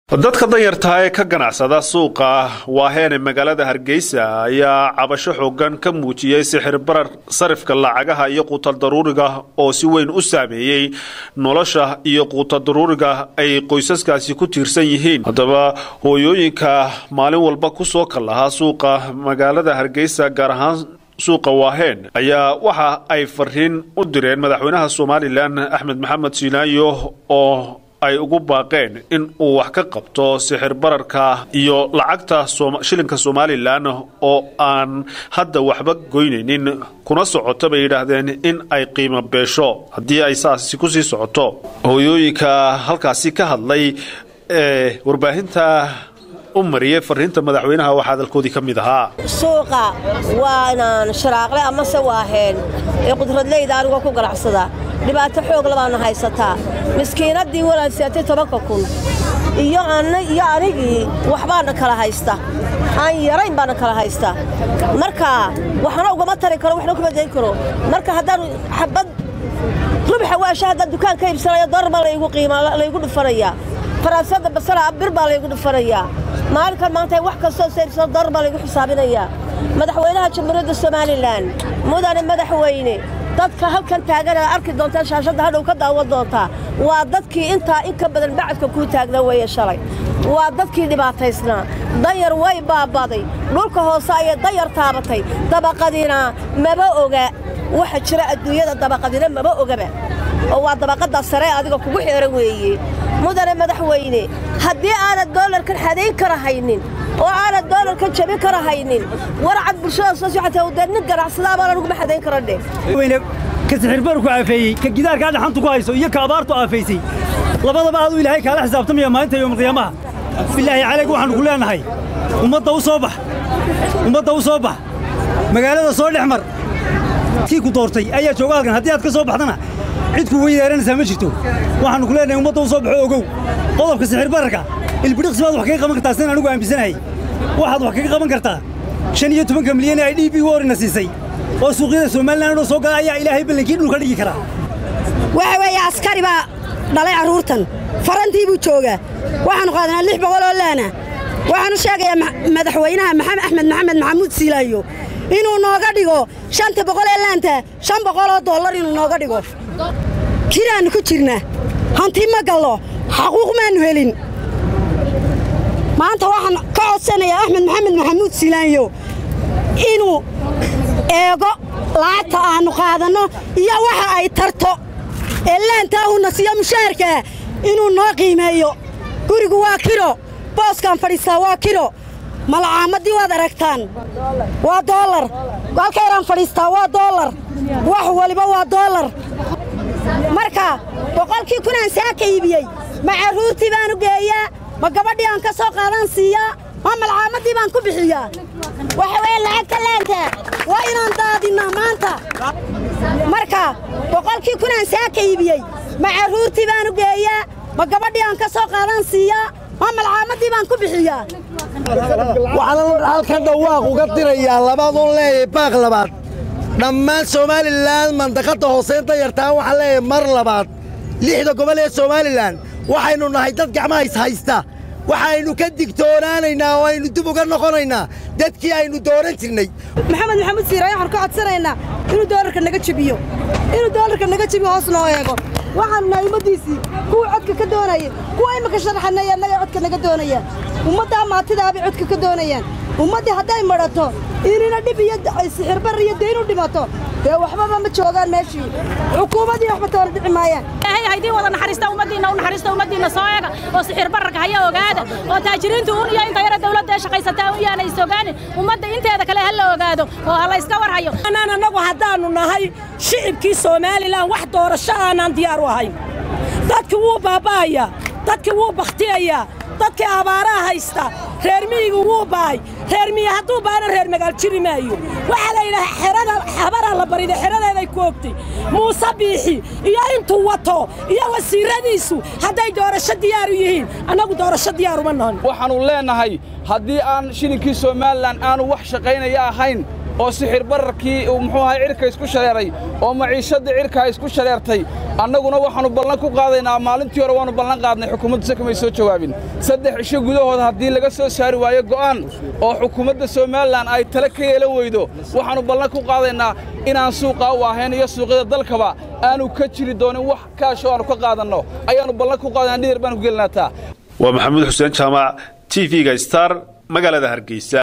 dadka danyartaha ee ka ganacsada suuqa waaheene magaalada hargeysa ayaa cabasho xoogan ka muujiyey sixir barar sarifka lacagaha iyo quutal daruuriga oo si weyn u saameeyey nolosha iyo quutal daruuriga ay qoysaskaasi ku tiirsan yihiin haddaba hooyooyinka maalin walba kusoo kallahaa suuqa magaalada hargeysa gaar ahaan suuqa waaheen ayaa waxa ay fariin u direen madaxweynaha somalilan axmed maxamed siinaayo oo ay ugu baaqeen in uu wax ka qabto sixir bararka iyo lacagta shilinka somalilan oo aan hadda waxba goynaynin kuna socoto bay yidhaahdeen in ay qiimo beesho haddii ay saasi kusii socoto hooyooyinka halkaasi ka hadlay ee warbaahinta u mariyey fariinta madaxweynaha waxaa hadalkoodii ka mid ahaa suuqa waa inaan sharaaqle amase waaheen ee qudradleyda anigoo ku ganacsada dhibaato xoog labaana haysataa miskiinaddii walaansiatay tobanka kun iyo iyo anigii waxbaana kala haysta aan yarayn baana kala haysta marka waxna ugama tari karo waxna kuma dayn karo marka haddaan xabad rubxa waasha haddaan dukaan ka iibsanayo dorar baa laygu qiima laygu dhufanayaa faraasada basala bir baa laygu dhufanayaa maalinkan maanta wax kastoo sayrsado dorar baa laygu xisaabinayaa madaxweynaha jamhuuriyadda somalilan mudane madaxweyne dadka halkan taagana arki doontaa shaashadda hadhow ka daawan doontaa waa dadkii intaa in ka badan bacadka kuu taagna weeye shalay waa dadkii dhibaataysnaa danyar way baabaday dhulka hoose ayay danyar taabatay dabaqadina maba oga waxa jira adduunyada dabaqadina maba ogaba oo waa dabaqadda sare adiga kugu xeeran weeye mudane madaxweyne haddii aanad doolarkan xadayn kara haynin oo aanad doolarkan jabin kara haynin warcad bulshada soo socota dee nin ganacsada baan anuguma xadayn kara dheh ka sixirbarku aafeeyey ka gidaarka hadda xantu ku hayso iyo ka abaartu aafaysay labadaba aaduu ilaahay kaala xisaabtamaya maalinta yowmalqiyaamaha bilaahi calayg waxaannu ku leenahay ummadda u soo bax ummadda u soo bax magaalada soo dhex mar kii ku doortay ayaa jooga halkan haddii aad ka soo baxdana cid ku weydaaranaysaa ma jirto waxaannu ku leenahay ummadda u soo baxo ogow qodobka sixirbararka ilbidhiqsi baad wax kaga qaban kartaa sidaan anigu aaminsanahay waxaad wax kaga qaban kartaa shan iyo tobanka milyan ee ay d b warina siisay oo suuqyada somalilan inuu soo gala ayaa ilaahay ballankii dhulka dhigi karaa waxa weeye askari baa dhalay carruurtan farantii buu joogaa waxaannu qaadanaa lix boqol oo laana waxaanu sheegayaa madaxweynaha maxamed axmed maxamed maxamuud siilaayo inuu nooga dhigo shanta boqol ee laanta shan boqol oo dollar inuu nooga dhigo kiraannu ku jirnaa hanti ma gallo xaquuq maannu helin maanta waxaan ka codsanayaa axmed maxamed maxamuud siilaayo inuu eego lacagta aannu qaadanno iyo waxa ay tarto ee laantaahuna siiyo mushaharkaa inuu noo qiimeeyo gurigu waa kiro booskaan fadhiistaa waa kiro malcaamadii waad aragtaan waa doolar halkayraan fadhiistaa waa doolar wax waliba waa doolar marka boqolkii kunaan saaka iibiyey ma carruurtii baanu geeyaa ma gabadhii aan ka soo qaadaan siiyaa ma malcaamadii baan ku bixiyaa waxa weeye lacagta laanta waa inaan daadinnaa maanta marka boqolkii kunaan saaka iibiyey ma carruurtii baanu geeyaa ma gabadhii aan ka soo qaadaan siiyaa ma malcaamadii baan ku bixiyaa waxaan halkan dhawaaq uga dirayaa labaadun leeyahay baaq labaad dhammaan somalilan mandaqadda hooseyn dayartaan waxaan leeyahay mar labaad lixda gobol ee somalilan waxaynu nahay dad gacmaha is haysta waxaynu ka digtoonaanaynaa oo aynu dib uga noqonaynaa dadkii aynu dooran jirnay maxamed maxamuud siiraayo waxaan ka codsanaynaa inuu doolarka naga jebiyo inuu doolarka naga jebiyo hoos noo eego waxaanu nahay ummaddiisii kuwa codka ka doonaya kuwa imika sharaxanaya annagay codka naga doonayaan ummaddaa maatidaabay codka ka doonayaan ummaddii hadday madhato inina dhib iyo sixirbar iyo dayn u dhimato dee waxbaba ma joogaan meeshii xukuumaddii waxba toona dhici maayaan ilaahay haydii wada naxariista ummaddiinna u naxariista ummaddiinna soo eega oo sixir bararka haya ogaada oo taajiriintu un iyo inta yara dawladda ee shaqaysataa un yaana is ogaanin ummadda inteeda kale ha la ogaado oo ha la iska warhayo anaan annagu haddaannu nahay shicibkii somalilan wax doorasho aanaan diyaar u ahayn dadkii wuu baaba'ayaa dadkii wuu bakhtiyayaa dadkii abaaraha haysta reer miyigu wuu baay reer miyi hadduu baana reer magaal jiri maayo waxaa la yidhaha xerada habaraa la bariday xeradeeday ku ogtay muuse biixi iyo intuu wato iyo wasiiradiisu hadday doorasho diyaaru yihiin annagu doorasho diyaaruma noon waxaannu leennahay haddii aan shilinkii somalilan aanu wax shaqaynaya ahayn oo sixir bararkii muxuu ahay cirka isku shareeray oo maciishadda cirka isku shareertay annaguna waxaannu ballan ku qaadaynaa maalintii hore waannu ballan qaadnay xukuumaddu se kamay soo jawaabin saddex cisho gudahooda haddii laga soo saari waayo go'aan oo xukuumadda somalilan ay tale ka yeelan weydo waxaannu ballan ku qaadaynaa inaan suuqaa u ahayn iyo suuqyada dalkaba aanu ka jiri doonin wax kaasho aanu ka qaadanno ayaannu ballan ku qaadana dhidar baanu ku gelinaataa waa maxamuud xuseen jaamac t v-ga star magaalada hargeysa